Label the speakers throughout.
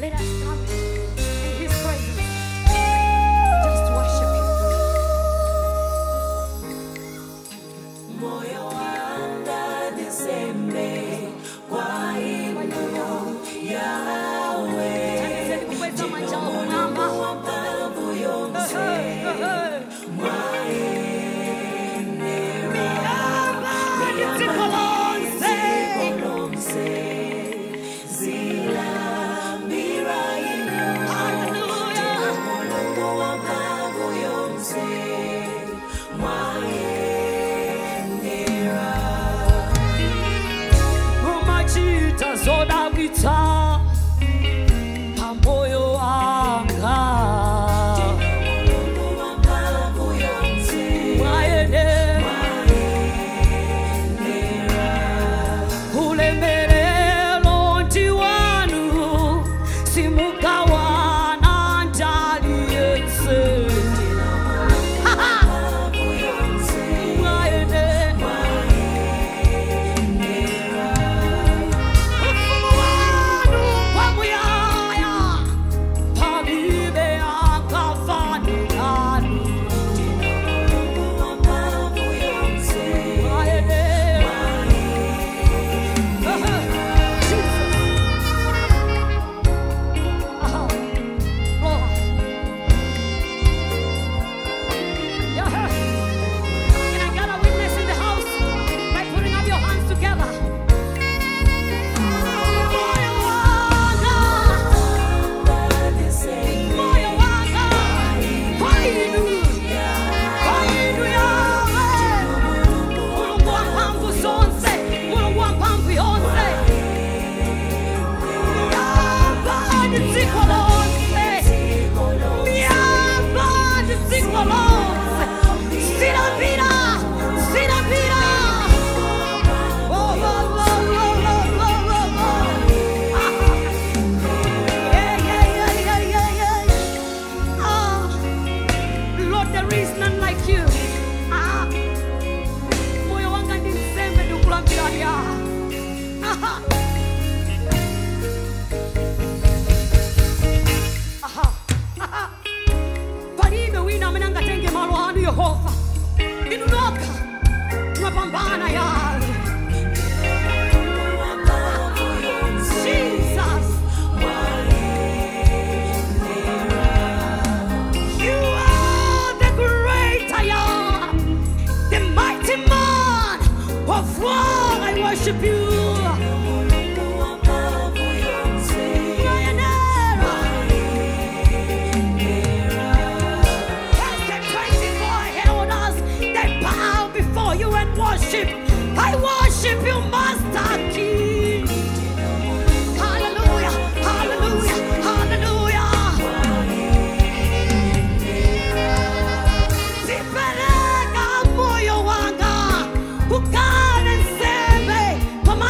Speaker 1: Let us come in His presence. Just worship Him.
Speaker 2: moyo wanga nisembe kwa ino yawe
Speaker 1: Taniseni kukweza majao mama.
Speaker 2: mabavu yonse
Speaker 1: Tikolonse.
Speaker 2: kolonse zilambira ino
Speaker 1: Hallelujah.
Speaker 2: mulungu wamavu yonse mwayenera
Speaker 1: Mumachita zodabwitsa pamoyo wanga
Speaker 2: mulungu wamavu yonse
Speaker 1: mwayenera ulemerero ndi wanu simugawana ndali yense
Speaker 2: wamavu yonse
Speaker 1: mwayenera ufumu wanu kwamuyaya palibe akafanirani
Speaker 2: wamavu yonse
Speaker 1: mwayenera Lord, there is none like you. Ah, moyo wanga ndi nsembe ndikulambirani Aha. Aha. Aha. palibe wina amene angatenge malo anu yehova inu nokha mwapambana yawe jesus you are the great i am the mighty man of war i worship you Pioneer. Yes, the 24 elders, they bow before you and worship. I worship you, Master King. Hallelujah, hallelujah, hallelujah. Sipeleka moyo wanga ukale nseme kwa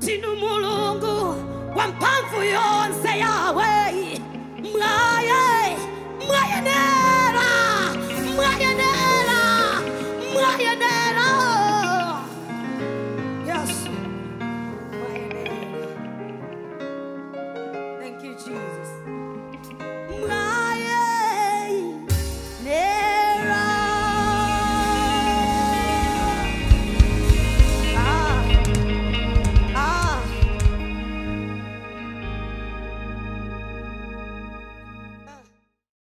Speaker 1: ndinu mulungu wamphamvu yonse yawe mwaye mwayenera